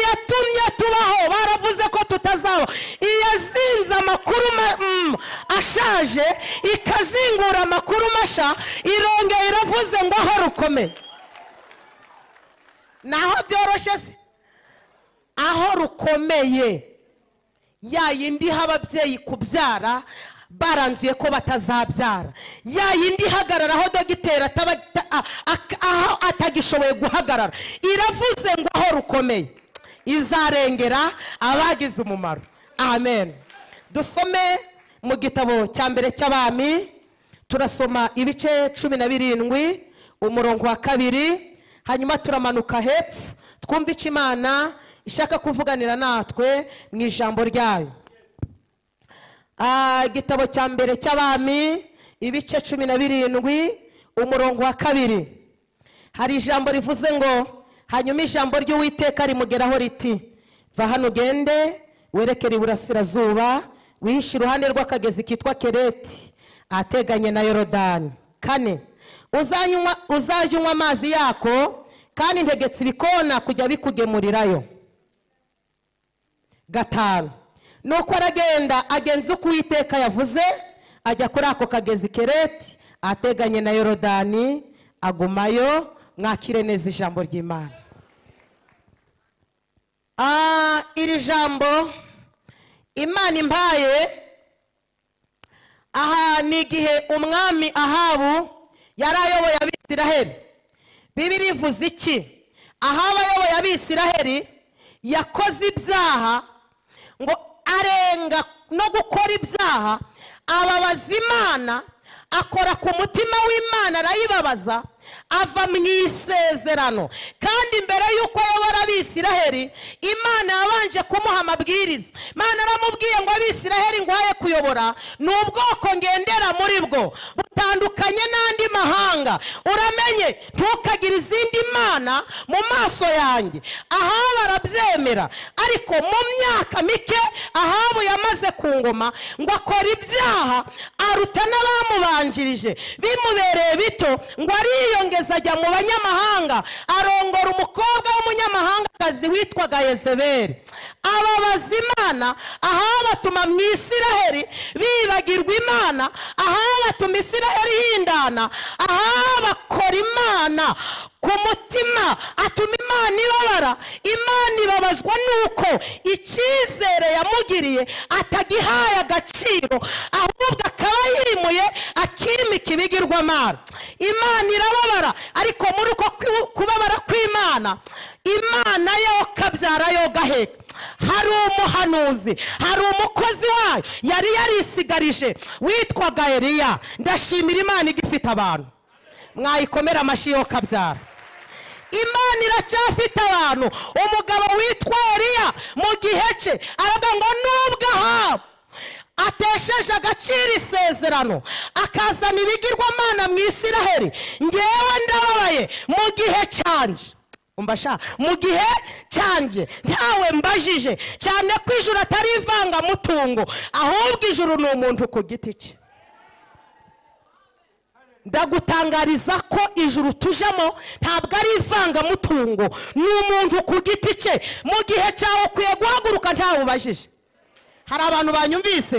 yatumye tubaho baravuze ko tutazaba iyazinze amakuru ma- mm, ashaje ikazingura amakuru mashya irongera iravuze ngo aho rukome naho byoroshye se aho rukomeye ya yindi iha ababyeyi kubyara baranzuye ko batazabyara ya yindi ihagarara aho dogiteri ataba- ta- a- a- aho atagishoboye guhagarara iravuze ngo aho rukomeye izarengera abagize umumaro amen dusome mu gitabo cya mbere cy'abami turasoma ibice cumi na birindwi umurongo wa kabiri hanyuma turamanuka hepfo twumva icyo imana ishaka kuvuganira natwe mu ijambo ryayo Ah, igitabo cya mbere cy'abami ibice cumi na birindwi umurongo wa kabiri hari ijambo rivuze ngo hanyuma ijambo ry'uwiteka rimugeraho riti va hano ugende werekere iburasirazuba wihishe iruhande rw'akagezi kitwa kereti ateganye na yorodani kane uzanywa- uzajya unywa amazi yako kandi ntegetse ibikona kujya bikugemurirayo gatanu nuko aragenda agenza uko uwiteka yavuze ajya kuri ako kagezi kereti ateganye na yorodani agumayo mwakire neza ijambo ry'imana Ah, iri jambo imana impaye aha ni igihe umwami ahabu yari ayoboye abisiraheli bibiri ivuze iki ahabu ayoboye abisiraheli yakoze ibyaha ngo arenga no gukora ibyaha ababaza imana akora ku mutima w'imana arayibabaza ava mu isezerano kandi mbere y'uko ayobora abisiraheli imana yabanje kumuha amabwiriza imana aramubwiye ngo abisiraheli ngwaye kuyobora ni ubwoko ngendera muri bwo butandukanye n'andi mahanga uramenye ntukagire izindi mana mu maso yanjye ahabu arabyemera ariko mu myaka mike ahabu yamaze ku ngoma ngo akora ibyaha aruta n'abamubanjirije bimubereye bito ngo ariyongeza ajya mu banyamahanga arongora umukobwa w'umunyamahangakazi witwaga yezebeli ababaza imana ahabu atuma mu isiraheli bibagirwa imana ahabu atuma isiraheli yindana ahabu akora imana ku mutima atuma imana ibabara imana ibabazwa nuko icyizere yamugiriye atagihaye agaciro ahubwo akaba yimuye akimika ibigirwamana imana irababara ariko muri uko kwi- kubabara kw'imana imana yo kabyara yo gaheka hari umuhanuzi hari umukozi wayo yari yarisigarije witwaga eliya ndashimira imana igifite abantu mwayikomera amashyi yo kabyara imana iracyafite abantu umugabo witwa eliya mu gihe cye aravuga ngo nubwo ahabu atesheje agaciro isezerano akazana ibigirwamana mu isiraheli ngewe ndababaye mu gihe cyanje umva sha mu gihe cyanjye ntawe mbajije cyane ko ijuru atari ivangamutungo ahubwo ijuru ni umuntu ku giti cye ndagutangariza ko ijuru tujemo ntabwo ari ivangamutungo ni umuntu ku giti cye mu gihe cyawe ukwiye guhaguruka ntawe ubajije hari abantu banyumvise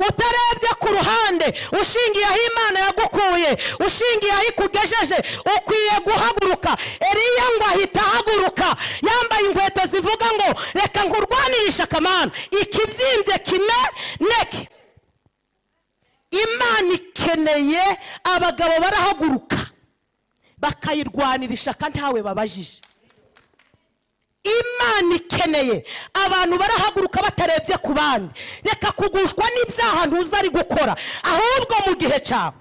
utarebye ku ruhande ushingiye aho imana yagukuye ushingiye aho ikugejeje ukwiye guhaguruka eriya ngo ahita ahaguruka yambaye inkweto zivuga ngo reka nkurwanirishe akamana ikibyimbye kime neke imana ikeneye abagabo barahaguruka bakayirwanira ishaka ntawe babajije imana ikeneye abantu barahaguruka batarebye ku bandi reka kugushwa n'ibyaha ntuza ari gukora ahubwo mu gihe cyawe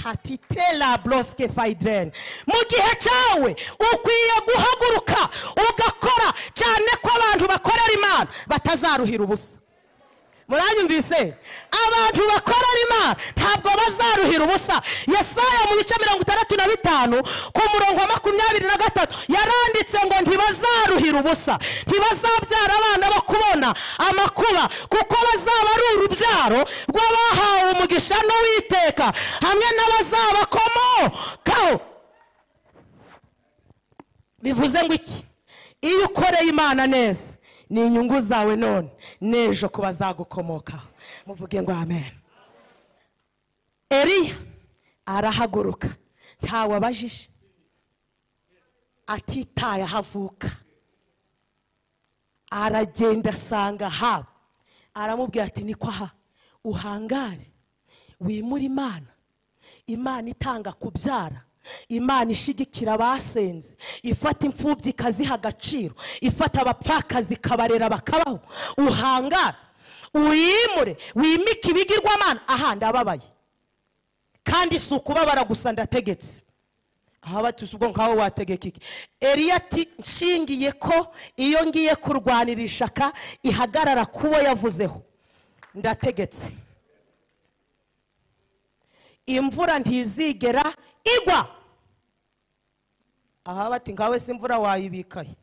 hati tela borosike fayideni mu gihe cyawe ukwiye guhaguruka ugakora cyane ko abantu bakorera imana batazaruhira ubusa muranyumvise abantu bakorera imana ntabwo bazaruhira ubusa yesaya mu bice mirongo itandatu na bitanu ku murongo wa makumyabiri na gatatu yaranditse ngo ntibazaruhira ubusa ntibazabyara abana bo kubona amakuba kuko bazaba ari urubyaro rw'abahawe umugisha n'uwiteka hamwe n'abazabakomokaho bivuze ngo iki iyo ukoreye imana neza ni inyungu zawe none n'ejo ku bazagukomokaho muvuge ngo amen eriya arahaguruka ntawe abajije atitaye aho avuka aragenda asanga haba aramubwira ati niko aha uhangare wimure imana imana itanga kubyara imana ishigikira abasenze ifata imfubyi ikaziha agaciro ifata abapfakazi ikabarera bakabaho uhangare uyimure wimike ibigirwamana aha ndababaye kandi si ukubabara gusa ndategetse aha batuse ubwo nkaho wategeka iki eriya ati nshingiye ko iyo ngiye kurwanira ishaka ihagarara ku bo yavuzeho ndategetse imvura ntizigera igwa aha bati nkawe si imvura wayibikaye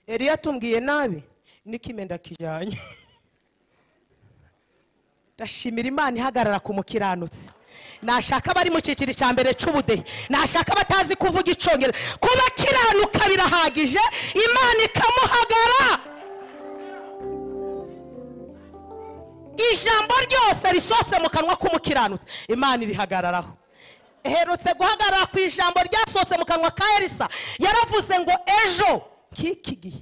eriya atumbwiye nabi niko imyenda kijyanye ndashimira imana ihagarara ku mukiranutsi nashaka abari mu cyiciro cya mbere cy'ubudehe nashaka abatazi kuvuga icyongereza kuba akiranuka birahagije imana ikamuhagara ijambo ryose risohotse mu kanwa k'umukiranutsi imana irihagararaho eherutse guhagarara ku ijambo ryasohotse mu kanwa ka elisa yaravuze ngo ejo nk'iki gihe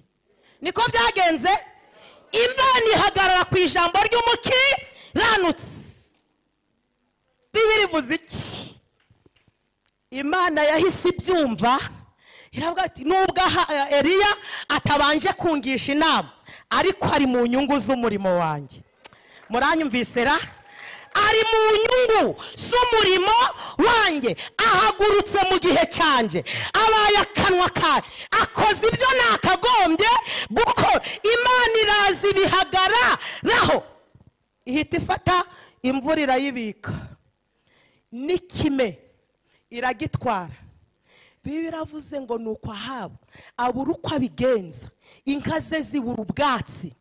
niko byagenze imana ihagarara ku ijambo ry'umukiranutsi bibiri ivuze iki imana yahise ibyumva iravuga ati nubwo aha- eliya atabanje kungisha inama ariko ari mu nyungu z'umurimo wanjye muranyumvise ra ari mu nyungu z'umurimo wanjye ahagurutse mu gihe cyanjye abaye akanwa kawe akoze ibyo nakagombye gukora imana iraza ibihagararaho ihita ifata imvura irayibika n'ikime iragitwara bibi biravuze ngo ni uko ahaba abura uko abigenza inka ze zibura ubwatsi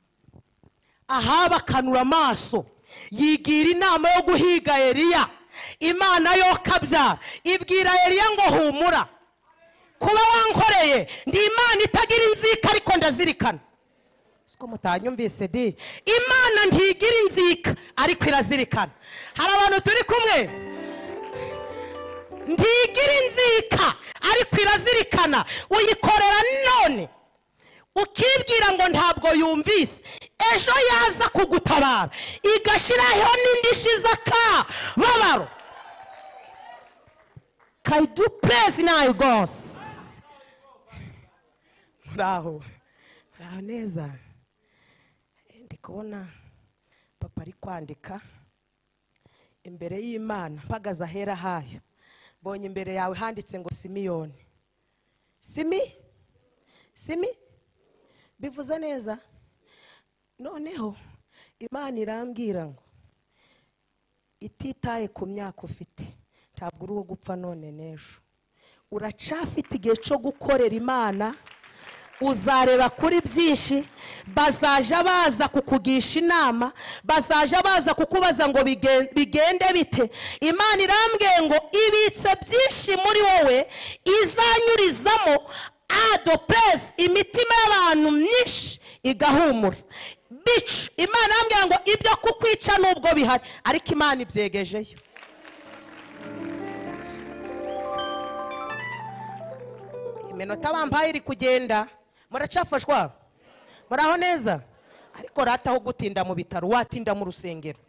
ahaba akanura amaso yigira inama yo guhiga eriya imana yo kabyara ibwira eriya ngo humura kuba wankoreye ndi imana itagira inzika ariko ndazirikana siko mutanyumvise di imana ntigira inzika ariko irazirikana hari abantu turi kumwe ntigira inzika ariko irazirikana uyikorera none ukibwira ngo ntabwo yumvise ejo yaza kugutabara igashyiraho n'indishyi z'akababaro kayidu perezi nayo rwose muraho muraho neza ndi kubona papa ari kwandika imbere y'imana mpagaze ahera hayo mbonye imbere yawe handitse ngo simiyoni simi simi bivuze neza noneho imana irambwira ngo ititaye ku myaka ufite ntabwo uri uwo gupfa none n'ejo uracafite igihe cyo gukorera imana uzareba kuri byinshi bazaja baza kukugisha inama bazaja baza kukubaza ngo bigen- bigende bite imana irambwiye ngo ibitse byinshi muri wowe izanyurizamo adopezi imitima y'abantu myinshi igahumura bicu imana irambwira ngo ibyo kukwica nubwo bihari ariko imana ibyegejeyo iminota bambaye iri kugenda muracafashwa muraho neza ariko rata aho gutinda mu bitaro watinda mu rusengero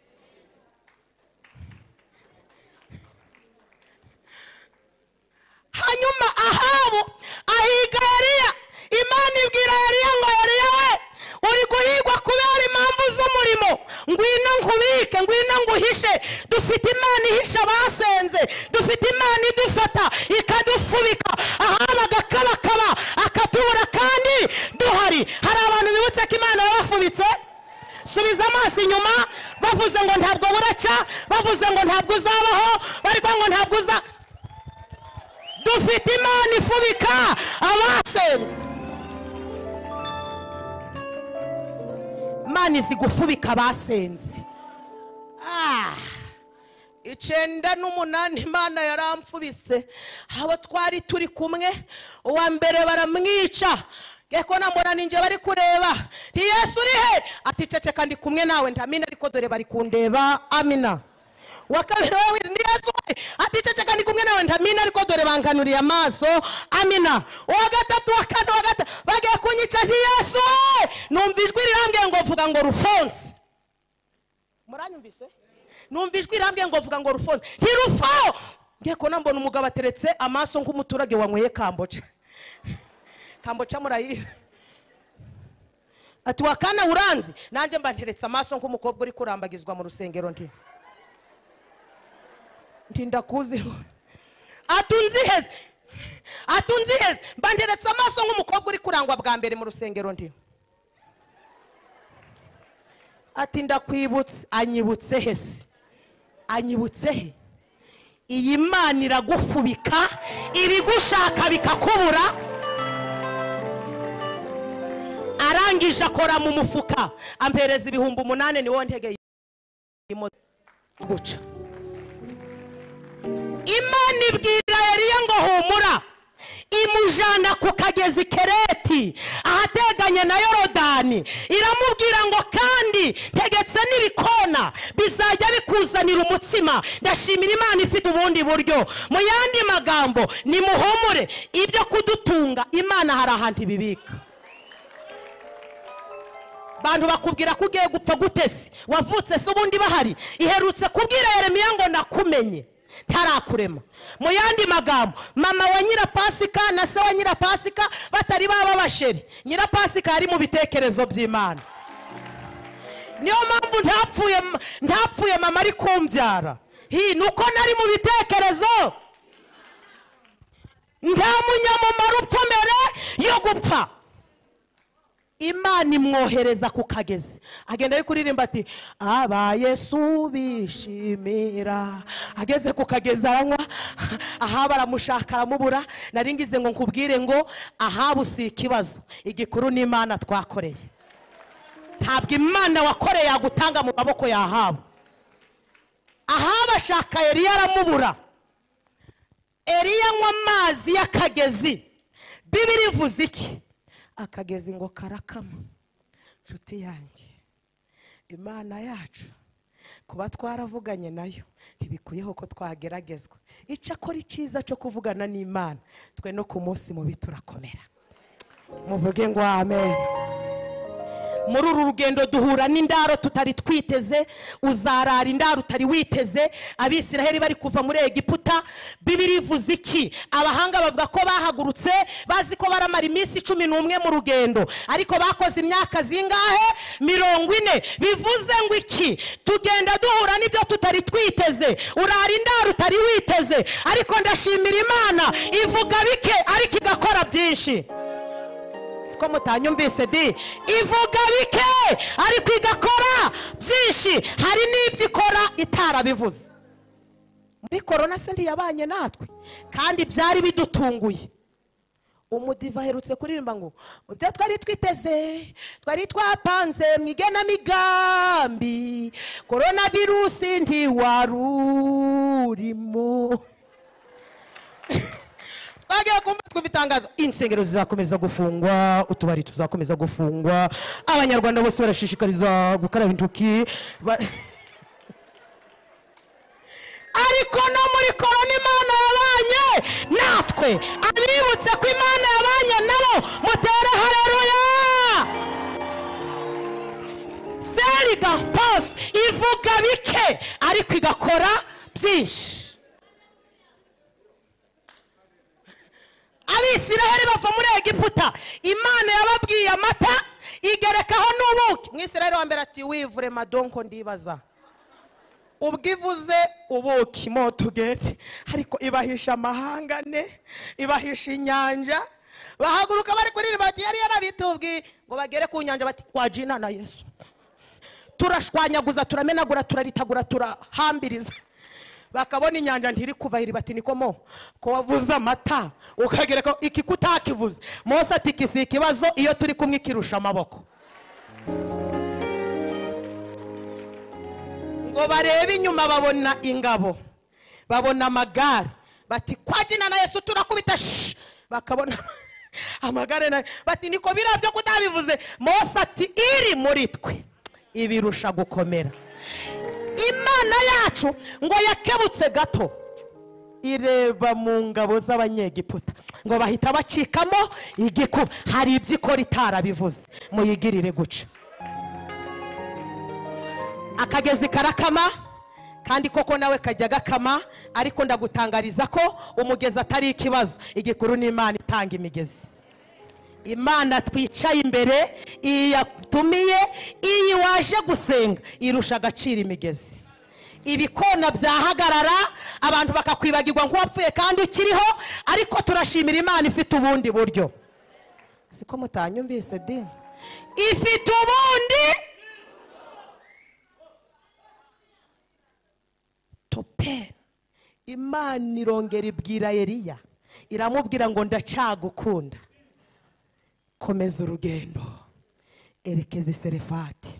hanyuma ahabu ahiga Eliya imana ibwira Eliya ngo Eliya we uri guhigwa kubera impamvu z'umurimo ngwino nkubike ngwino nguhishe dufite imana ihisha abasenze dufite imana idufata ikadufubika ahaba agakabakaba akatubura kandi duhari hari abantu bibutse ko imana yabafubitse subiza amaso inyuma bavuze ngo ntabwo buraca bavuze ngo ntabwo uzabaho bari kuvuga ngo ntabwo uza dufite imana ifubika abasenze imana izi gufubika abasenze Ah! icenda n'umunani imana yaramfubise abo twari turi kumwe uwa mbere baramwica geko namubona ninjye bari kureba ni yesu uri he ati ceceka ndi kumwe nawe ndamina ariko dore bari kundeba amina uwa kabiri we ni yesu we ati ceceka ndi kumwe nawe ndamina ariko dore banganuriye amaso amina uwa gatatu uwa kane uwa gatatu bagiye kunyica ni yesu we numva ijwi rirambwiye ngo vuga ngo rufonse muranyumvise numva ijwi rirambwiye ngo vuga ngo rufone ntirufaho ngiye kubona mbona umugabo ateretse amaso nk'umuturage wanyweye kamboca kamboca murayizi ati wakana uranzi nanjye mba nteretse amaso nk'umukobwa uri kurambagizwa mu rusengero ndi ndi ndakuziho atunzi heza atunzi heza mba nteretse amaso nk'umukobwa uri kurangwa bwa mbere mu rusengero ndi ati ndakwibutse anyibutse he se anyibutse he iyi mana iragufubika ibigushaka bikakubura arangije akora mu mufuka ampereza ibihumbi umunani niwo ntegeye guca imana ibwira yariye ngo humura imujyana ku kagezi kereti ahateganye na yorodani iramubwira ngo kandi tegetse n'ibikona bizajya bikuzanira umutsima ndashimira imana ifite ubundi buryo mu yandi magambo nimuhumure ibyo kudutunga imana hari ahantu ibibika abantu bakubwira ko ugiye gupfa gutese wavutse se ubundi bahari iherutse kubwira Yeremiya ngo nakumenye ntarakurema mu yandi magambo mama wa nyirapasika na se wa nyirapasika batari baba basheri nyirapasika yari mu bitekerezo by'imana niyo mpamvu ntapfuye ntapfuye mama ari kumbyara hi ni uko nari mu bitekerezo nta munyamumaro upfa mbere yo gupfa imana imwohereza ku kagezi agenda ari kuririmba ati abayesu bishimira ageze ku kagezi aranywa aha baramushaka aramubura nari ngize ngo nkubwire ngo ahabu si ikibazo igikuru ni imana twakoreye ntabwo imana wakoreye yagutanga mu maboko yahabu ahaba ashaka eriya aramubura eriya anywa amazi y'akagezi bibiri ivuze iki akagezi ngo karakama inshuti yanjye imana yacu kuba twaravuganye nayo ntibikuyeho ko twageragezwa icyakora icyiza cyo kuvugana n'imana twe no ku munsi mubi turakomera muvuge ngo amen muri uru rugendo duhura n'indaro tutari twiteze uzarara indaro utari witeze abisiraheli bari kuva muri egiputa bibiri ivuze iki abahanga bavuga ko bahagurutse bazi ko baramara iminsi cumi n'umwe mu rugendo ariko bakoze imyaka zingahe mirongo ine bivuze ngo iki tugenda duhura n'ibyo tutari twiteze urara indaro utari witeze ariko ndashimira imana ivuga bike ariko igakora byinshi siko mutanyumvise di ivuga bike ariko igakora byinshi hari n'ibyo ikora itarabivuze muri korona se ntiyabanye natwe kandi byari bidutunguye umudiva aherutse kuririmba ngo mu byo twari twiteze twari twapanze mu igenamigambi korona virusi ntiwarurimo twagiye kumva twumva itangazo insengero zizakomeza gufungwa utubari tuzakomeza gufungwa abanyarwanda bose barashishikarizwa gukaraba intoki Ba- ariko no muri korona imana yabanye natwe abibutse ko imana yabanye nabo mutere hareruya seriga pasi ivuga bike ariko igakora byinshi abisiraheli bava muri egiputa imana yababwiye amata igerekaho n'ubuki umwisiraheli wa mbere ati wivure madonko ndibaza ubwivuze ubuki motugende ariko ibahisha amahanga ne ibahisha inyanja bahaguruka bari kuririmba bati yari yarabitubwiye ngo bagere ku nyanja bati wajina na yesu turashwanyaguza turamenagura turaritagura turahambiriza bakabona inyanja ntiri kuva hiri bati niko mo ko wavuze amata ukagereka iki kutakivuze mose ati iki si ikibazo iyo turi kumwe ikirusha amaboko ngo barebe inyuma babona ingabo babona amagare bati kwa jina na yesu turakubita shi bakabona amagare nayo bati niko biriya byo kutabivuze mose ati iri muri twe ibirusha gukomera imana yacu ngo yakebutse gato ireba mu ngabo z'abanyegiputa ngo bahita bacikamo igikuba hari ibyo ikora itarabivuze muyigirire guca akagezi karakama kandi koko nawe kajya gakama ariko ndagutangariza ko umugezi atari ikibazo igikuru ni imana itanga imigezi imana twicaye imbere iyi yatumiye iyi waje gusenga irusha agaciro imigezi ibikona byahagarara abantu bakakwibagirwa nk'uwapfuye kandi ukiriho ariko turashimira imana ifite ubundi buryo siko mutanyumvise dini ifite ubundi toperi imana irongera ibwira eliya iramubwira ngo ndacagukunda komeza urugendo erekeza iserefati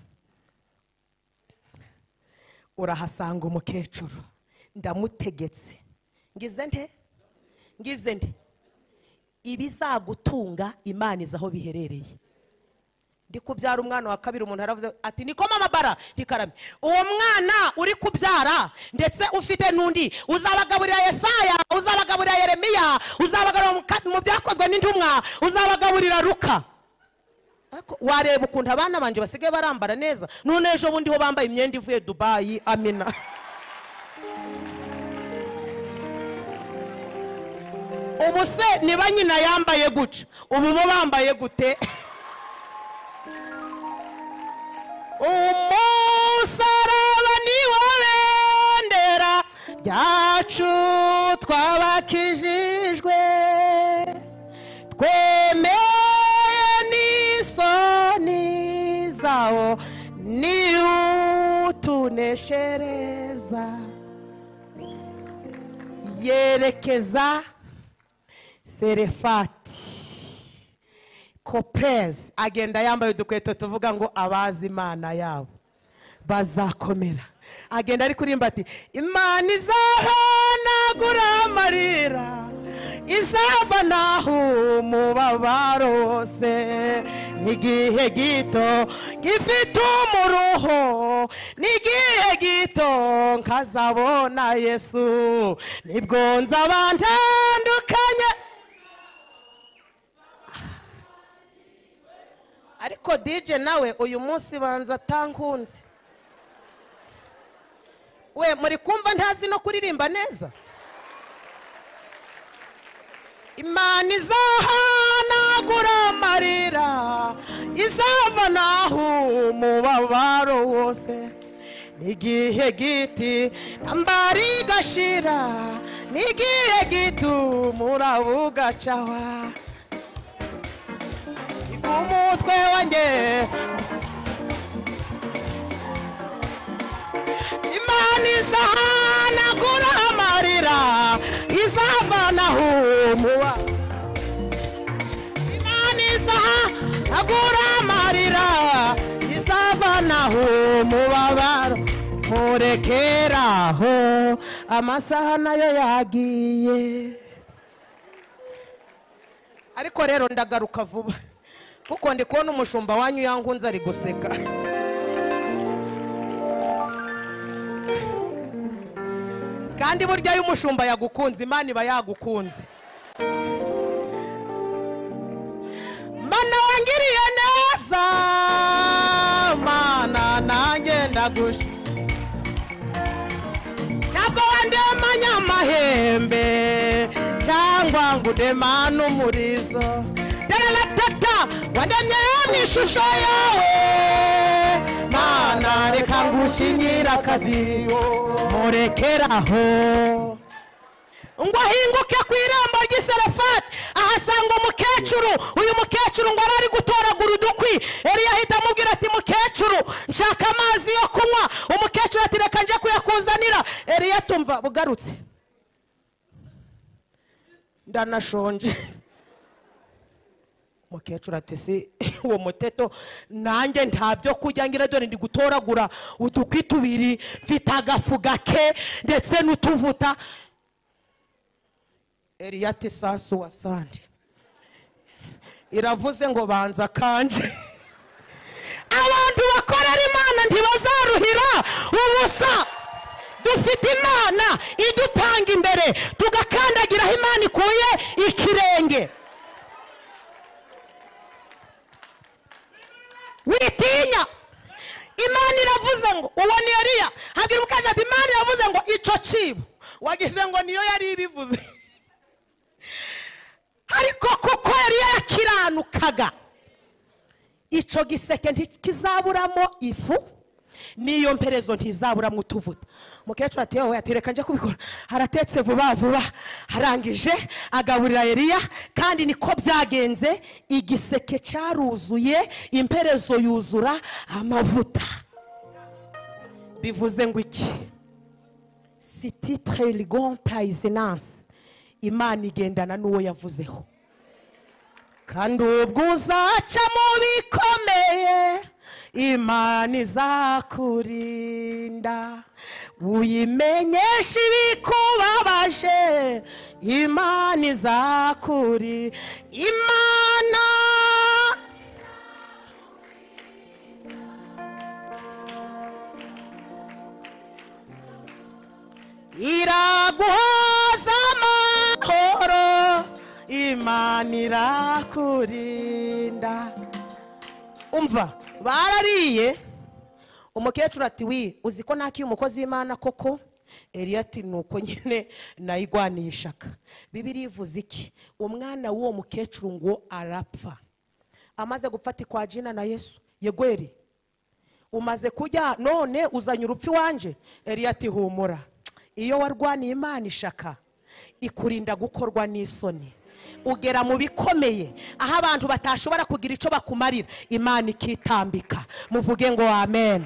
urahasanga umukecuru ndamutegetse ngize nte ngize nte ibizagutunga imana izi aho biherereye ndi kubyara umwana wa kabiri umuntu aravuze ati niko mama bara ntikarame uwo mwana uri kubyara ndetse ufite n'undi uzabagaburira yesaya uzabagaburira yeremiya uzabagaburira mu ka- mu byakozwe n'intumwa uzabagaburira ruka Ariko wareba ukuntu abana banjye basigaye barambara neza none ejo bundi ho bambaye imyenda ivuye dubayi amina ubu se niba nyina yambaye guca ubu bo bambaye gute umusaraba niwo bendera ryacu twabakijijwe twemeye n'isoni zawo ni utuneshereza yerekeza serefati koperezi agenda yambaye udukweto tuvuga ngo abazi imana yabo bazakomera agenda ari kurimba ati imana izahanagura amarira izava naho umubabaro wose n'igihe gito gifite umuruho n'igihe gito nkazabona yesu nibwo nzabandandukanye ariko dije nawe uyu munsi banza atankunze we muri kumva ntazi no kuririmba neza imana izahanagura amarira izava naho umubabaro wose n'igihe giti nambara igashira n'igihe gito umuraba ugacawa umutwe wanjye imana izahanagura amarira izavanaho muba imana izahanagura amarira izavanaho umubabaro murekeraho amasaha nayo yagiye ariko rero ndagaruka vuba kuko ndi kubona umushumba wanyu yankunze ari guseka kandi burya iyo umushumba yagukunze imana iba yagukunze mana wangiriye neza mana nanjye ndagusha ntabwo wandemanya amahembe cyangwa ngo udemane umurizo tararatata wandemye mu ishusho yawe mana reka ngucinyira akadiho murekeraho ngo ahinguke ku irembo ry'iserefati ahasanga umukecuru uyu mukecuru ngo arari gutoragura udukwi eliya ahita amubwira ati mukecuru nshaka amazi yo kunywa umukecuru ati reka nje kuyakuzanira eliya tumva bugarutse ndanashonje umukecuru ati si uwo muteto nanjye nta byo kurya ngira dore ndi gutoragura udukwi tubiri mfite agafu gake ndetse n'utuvuta eriya ati sasu wasandi iravuze ngo banza kanje abantu bakorera imana ntibazaruhira ubusa dufite imana idutanga imbere tugakandagiraho imana ikuye ikirenge witinya imana iravuze ngo uwo ni eriya hagira ukaje ati imana iravuze ngo ico cibo wagize ngo niyo yari ibivuze ariko kuko eriya yakiranukaga icyo giseke ntikizaburamo ifu n'iyo mperezo ntizaburamo utuvuta umukecuru ati yewe atereka njye kubikora aratetse vuba vuba arangije agaburira eriya kandi niko byagenze igiseke cyaruzuye imperezo yuzura amavuta bivuze ngo iki si titire rigon payizinansi imana igendana n'uwo yavuzeho kandi ubwo uzaca mu bikomeye imana izakurinda uyimenyesha ibikubabaje imana izakuri imana iraguhoza amahoro imana irakurinda umva barariye umukecuru ati wi uzi ko nakiye umukozi w'imana koko eriya ati ni uko nyine nayigwanishaka bibiri ivuze iki umwana w'uwo mukecuru ngo arapfa amaze gupfata ikwa jina na yesu yegweri umaze kurya none uzanye urupfu iwanje eriya ati humura iyo warwaniye imana ishaka ikurinda gukorwa n'isoni ugera mu bikomeye aho abantu batashobora kugira icyo bakumarira imana ikitambika muvuge ngo amen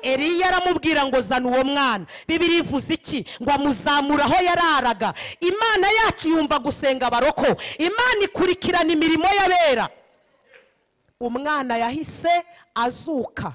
eriya aramubwira ngo zana uwo mwana bibiri ivuze iki ngo amuzamure aho yararaga imana yacu yumva gusenga abaroko imana ikurikirana imirimo y'abera umwana yahise azuka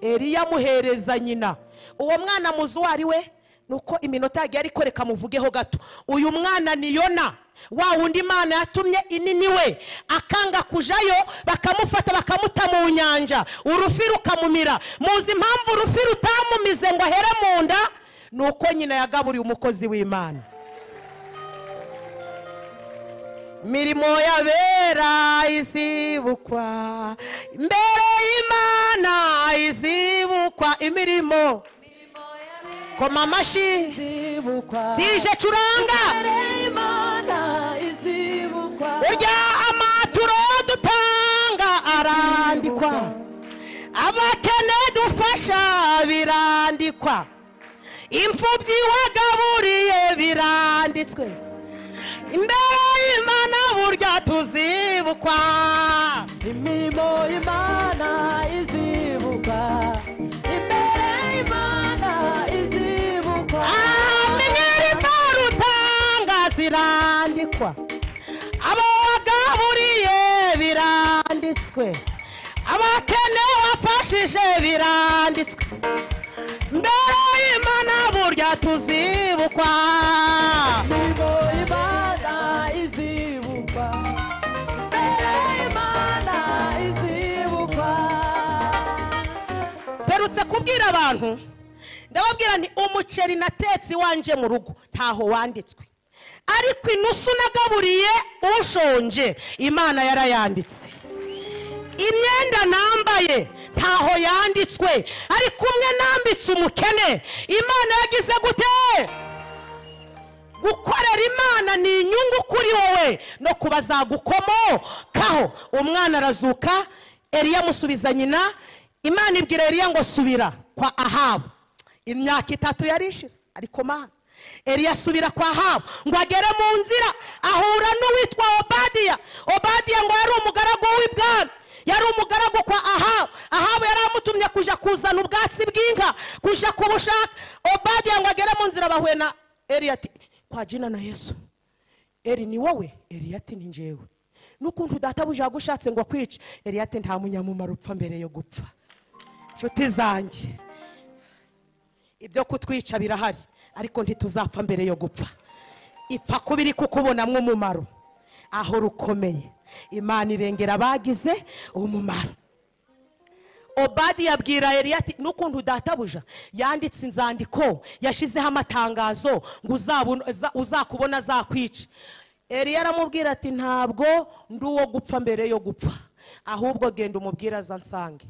eriya amuhereza nyina uwo mwana muzi uwo ari we nuko iminota yagiye ari koreka muvugeho gato uyu mwana ni yona wa wundi imana yatumye inini we akanga kujayo bakamufata bakamuta mu nyanja urufi rukamumira muzi impamvu urufi rutamumize ngo ahere mu nda ni uko nyina yagaburiye umukozi w'imana mirimo y'abera izibukwa mbere y'imana izibukwa imirimo koma amashyi dije curanga urya amaturo dutanga arandikwa abakene dufasha birandikwa imfubyi wagaburiye biranditswe imbere y'imana burya tuzibukwa imirimo y'imana izibukwa imbere y'imana izibukwa amenyereza rutanga zirandikwa abo wagaburiye biranditswe abakene wafashije biranditswe mbere y'imana burya tuzibukwa imirimo y'imana izibukwa imbere y'imana izibukwa mperutse kubwira abantu ndababwira nti umuceri natetse iwanjye mu rugo ntaho wanditswe ariko inusu nagaburiye ushonje imana yarayanditse imyenda nambaye ntaho yanditswe ariko umwe nambitse umukene imana yagize gute gukorera imana ni inyungu kuri wowe no kubazagukomokaho umwana arazuka eriya amusubiza nyina imana ibwira eriya ngo subira kwa ahabu imyaka itatu yari ishize ariko mana eriya asubira kwa ahabu ngo agere mu nzira ahura n'uwitwa obadiya obadiya ngo yari umugaragu w'ibwami yari umugaragu kwa ahabu ahabu yari amutumye kuja kuzana ubwatsi bw'inka kuja kubushaka obadiya ngo agere mu nzira bahuye na eriya ati kwa jina na yesu eri ni wowe eriya ati ni njyewe n'ukuntu databuja yagushatse ngo akwice eliya ati nta munyamumaro upfa mbere yo gupfa inshuti zanjye ibyo kutwica birahari ariko ntituzapfa mbere yo gupfa ipfa kuba iri kukubonamo umumaro aho rukomeye imana irengera abagize umumaro obadi yabwira eliya ati n'ukuntu databuja yanditse inzandiko yashyizeho amatangazo ngo uzabona- uza- uzakubona azakwica eliya aramubwira ati ntabwo ndi uwo gupfa mbere yo gupfa ahubwo genda umubwire aza nsange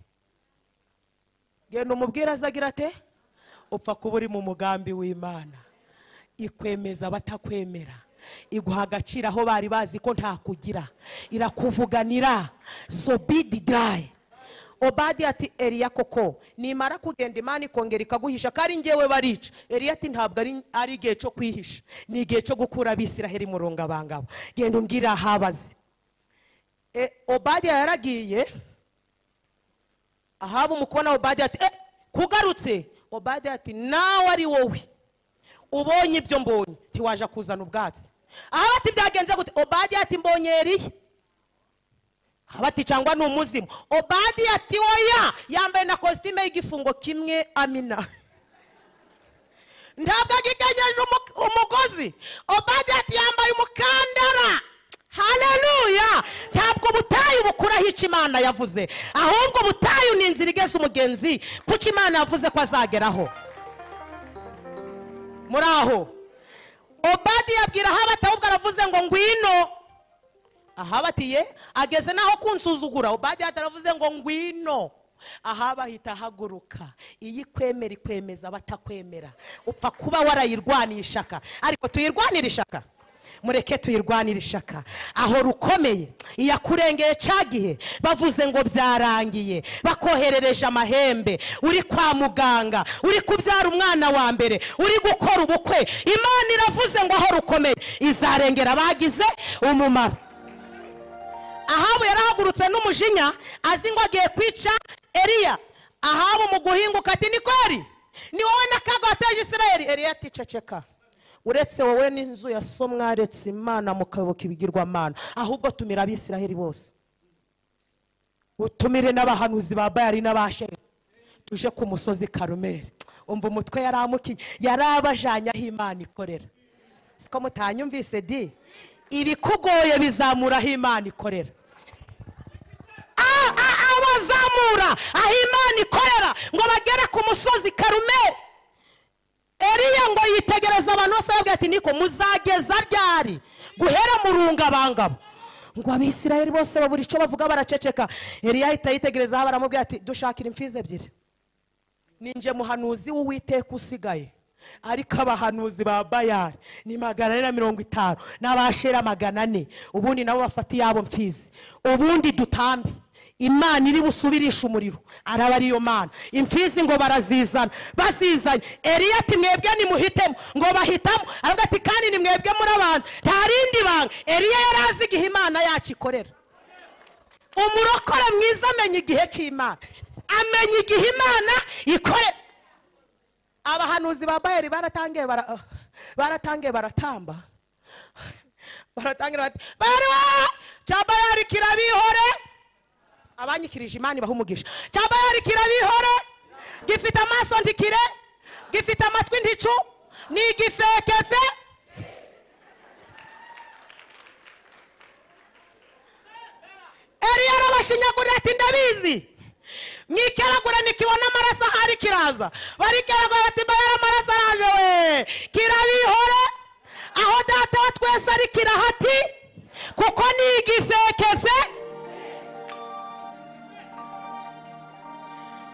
genda umubwire aza agira ate upfa kuba uri mu mugambi w'imana ikwemeza abatakwemera iguha agaciro aho bari bazi ko ntakugira irakuvuganira zobidi dayi obadi ati eriya koko nimara kugenda imana ikongera ikaguhisha ko ari ngewe barica eriya ati ntabwo ari- ari igihe cyo kwihisha ni igihe cyo gukura abisiraheli mu rungabangabo genda umbwire ahabazi e, obadiya yaragiye ahaba umukobwa obadiya ati eh, kugarutse obadiya ati nawe ari wowe ubonye ibyo mbonye ntiwaje kuzana ubwatsi ahaba ati byagenze gute obadiya ati mbonye eriya abati cyangwa ni umuzimu obadi ati oya yambaye na kositime y'igifungo kimwe amina ntabwo agikenyeje umu- umugozi obadi ati yambaye umukandara haleluya ntabwo ubutayu bukuraho icyo imana yavuze ahubwo ubutayu ni inzira igeza umugenzi kuko imana yavuze ko azageraho muri aho obadi yabwira aho ahubwo aravuze ngo ngwino ahabatiye ageze n'aho kunsuzugura ubadi ataravuze ngo ngwino ahaba ahita ahaguruka iyo ikwemera ikwemeza abatakwemera upfa kuba warayirwanira ishaka ariko tuyirwanire ishaka mureke tuyirwanire ishaka aho rukomeye iyakurengeye cya gihe bavuze ngo byarangiye bakoherereje amahembe uri kwa muganga uri kubyara umwana wa mbere uri gukora ubukwe imana iravuze ngo aho rukomeye izarengera abagize umumaro ahabu yarahagurutse n'umujinya azi ngo agiye kwica eliya ahabu mu guhinguka ati ni kweri ni wowe n'akaga wateje isirayeli eliya ati ceceka uretse wowe n'inzu ya so mwaretse imana mukayoboka ibigirwamana ahubwo tumira abisirayeli bose utumire n'abahanuzi ba bayari n'abasheri tuje ku musozi karumeri umva umutwe yaramukiye yarabajanye aho imana ikorera siko mutanyumvise di ibikugoye bizamura aho imana ikorera A- a- abazamura aho imana ikorera ngo bagere ku musozi karumeri eriya ngo yitegereza abantu bose arababwira ati niko muzageza ryari guhera mu rungabangabo ngo abisirayeli bose babura icyo bavuga baraceceka eriya ahita yitegereza aho baramubwira ati dushakira imfizi ebyiri ninjye muhanuzi w'uwiteka usigaye ariko abahanuzi ba bayari ni magana ane na mirongo itanu n'abashera magana ane ubundi nabo bafata iyabo mfizi ubundi dutambe imana iri busubirishe umuriro araba ariyo mana imfizi ngo barazizana bazizanye eriya ati mwebwe nimuhitemo ngo bahitamo aravuga ati kandi ni mwebwe muri abantu nta rindi banga eriya yari azi igihe imana yacu ikorera umurokore mwiza amenya igihe cy'imana amenya igihe imana ikore abahanuzi ba bayeri baratangiye bara- ah, baratangiye baratamba baratangira bati bayeri we cya bayeri kirabihore abanyikirije imana ibaha umugisha cya bayeri kirabihore gifite amaso ntikire gifite amatwi nticu ni igifekefe Eliya arabashinyagurira ati ndabizi mwikeragura nikibona amaraso ahari kiraza barikeragura ati mbabara amaraso araje we kirabihore aho data wa twese ari kirahati kuko ni igifekefe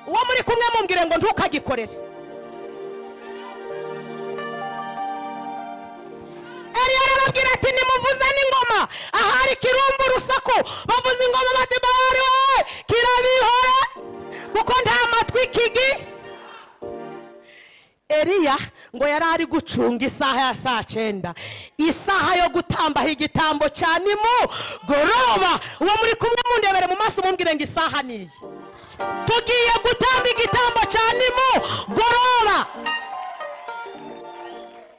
uwo muri kumwe mumbwire ngo ntukagikorere Eliya arababwira ati nimuvuze n'ingoma ahari kirumva urusaku bavuza ingoma bati bahari we kirabihora kuko nta matwi kigi Eliya ngo yari ari gucunga isaha ya saa cyenda isaha yo gutambaho igitambo cya nimugoroba uwo muri kumwe mundebere mu maso mumbwire ngo isaha ni iyi tugiye gutamba igitambo cya nimugoroba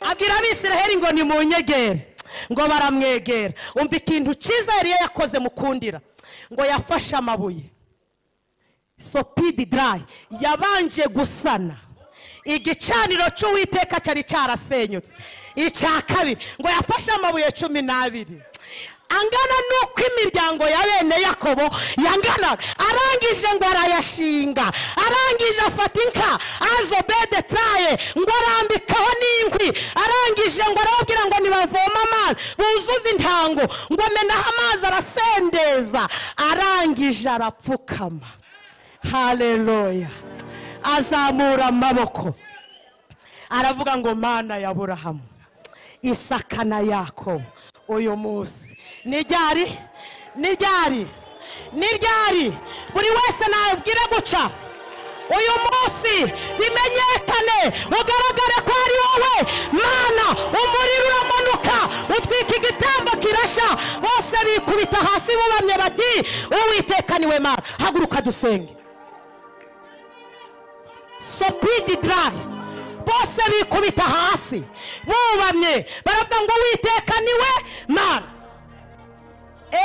abwira abisiraheli ngo nimunyegere ngo baramwegera umva ikintu cyiza yari yakoze mukundira ngo yafashe amabuye sopidi darayi yabanje gusana igicaniro cy'uwiteka cyari cyarasenyutse icya kabiri ngo yafashe amabuye cumi n'abiri angana n'uko imiryango ya bene yakobo yangana arangije ngo arayashinga arangije afata inka azobede traye ngo arambikaho n'inkwi arangije ngo arababwira ngo nibavoma amazi buzuze intango ngo amenaho amazi arasendeza arangije arapfukama haleluya azamura amaboko aravuga ngo mana ya burahamu isakana yako uyu munsi niryari niryari niryari buri wese nabwire guca uyu munsi bimenyekane ugaragare ko ari wowe mana umuriro uramanuka utwika igitambo kirashya bose bikubita hasi bubamye bati uwiteka niwe mana haguruka dusenge sopidi darayi bose bikubita hasi bubamye baravuga ngo witeka niwe mana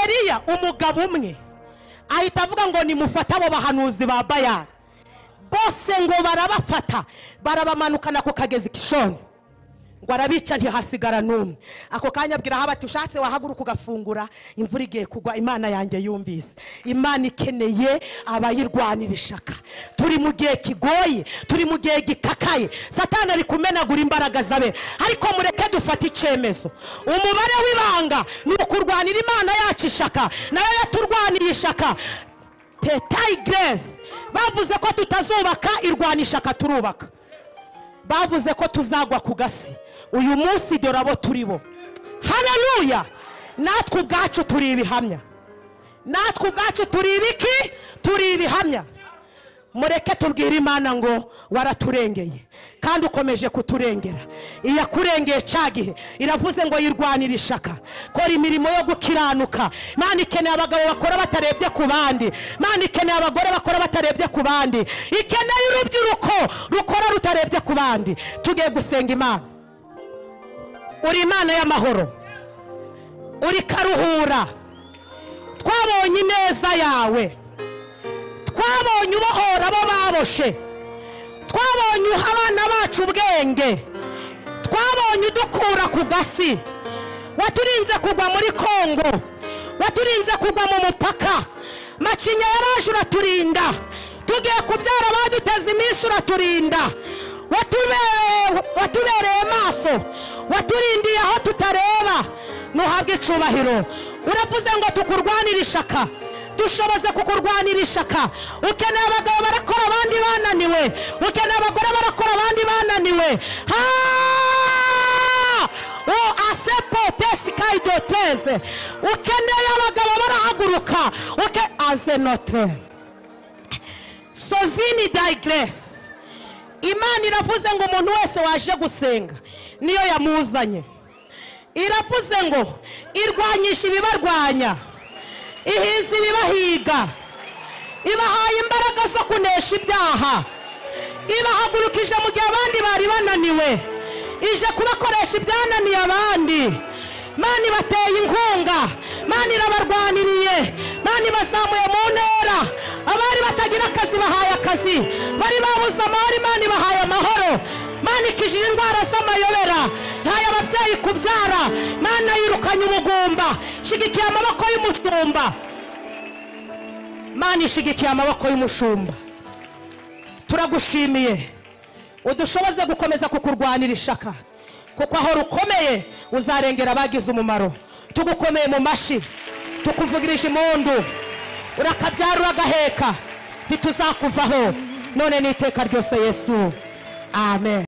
eliya umugabo umwe ahita avuga ngo nimufate abo bahanuzi ba bayani bose ngo barabafata barabamanukana ku kagezi kishoni ngo arabica ntihasigara n'umwe ako kanya abwira bati ushatse wahaguruka ugafungura imvura igiye kugwa imana yanjye yumvise imana ikeneye abayirwanira ishaka turi mu gihe kigoye turi mu gihe gikakaye satana ari kumenagura imbaraga zabe ariko mureke dufate icyemezo umubare w'ibanga ni ukurwanira imana yacu ishaka nayo yaturwaniye ishaka petayi geresi bavuze ko tutazubaka irwanishaka turubaka bavuze ko tuzagwa ku gasi uyu munsi dore abo turi bo haleluya natwe ubwacu turi ibihamya natwe ubwacu turi ibiki turi ibihamya mureke tubwire imana ngo waraturengeye kandi ukomeje kuturengera iyakurengeye cya gihe iravuze ngo yirwanire ishaka kora imirimo yo gukiranuka imana ikeneye abagabo bakora batarebye ku bandi imana ikeneye abagore bakora batarebye ku bandi ikeneye urubyiruko rukora rutarebye ku bandi tugiye gusenga imana uri imana y'amahoro uri karuhura twabonye ineza yawe twabonye ubohora abo baboshe twabonye uha abana bacu ubwenge twabonye udukura ku gasi waturinze kugwa muri kongo waturinze kugwa mu mupaka macinya yaraje uraturinda tugiye kubyara baduteze iminsi uraturinda Watube- watubereye maso waturindiye aho tutareba ntuhabwe icubahiro uravuze ngo tukurwanire ishaka dushoboze kukurwanira ishaka ukeneye abagabo barakora abandi bananiwe ukeneye abagore barakora abandi bananiwe Ha! o asepotesi kayidoteze ukeneye abagabo barahaguruka uke aze notre sovini dayigeresi imana iravuze ngo umuntu wese waje gusenga niyo yamuzanye iravuze ngo irwanyisha ibibarwanya ihiza ibibahiga ibahaye imbaraga zo kunesha ibyaha ibahagurukije mu gihe abandi bari bananiwe ije kubakoresha ibyananiye abandi mani bateye inkunga mani irabarwaniriye mani bazamuye mu ntera abari batagira akazi bahaye akazi bari babuze amahoro imana ibahaye amahoro mani ikijije indwara z'amayobera yahaye ababyeyi kubyara mana yirukanye ubugumba shigikiye amaboko y'umushumba mani ishigikiye amaboko y'umushumba turagushimiye udushoboze gukomeza kukurwanira ishaka kuko aho rukomeye uzarengera abagize umumaro tugukomeye mu mashyi tukuvugirije impundu urakabyara uragaheka ntituzakuvaho none n'iteka ryose yesu amen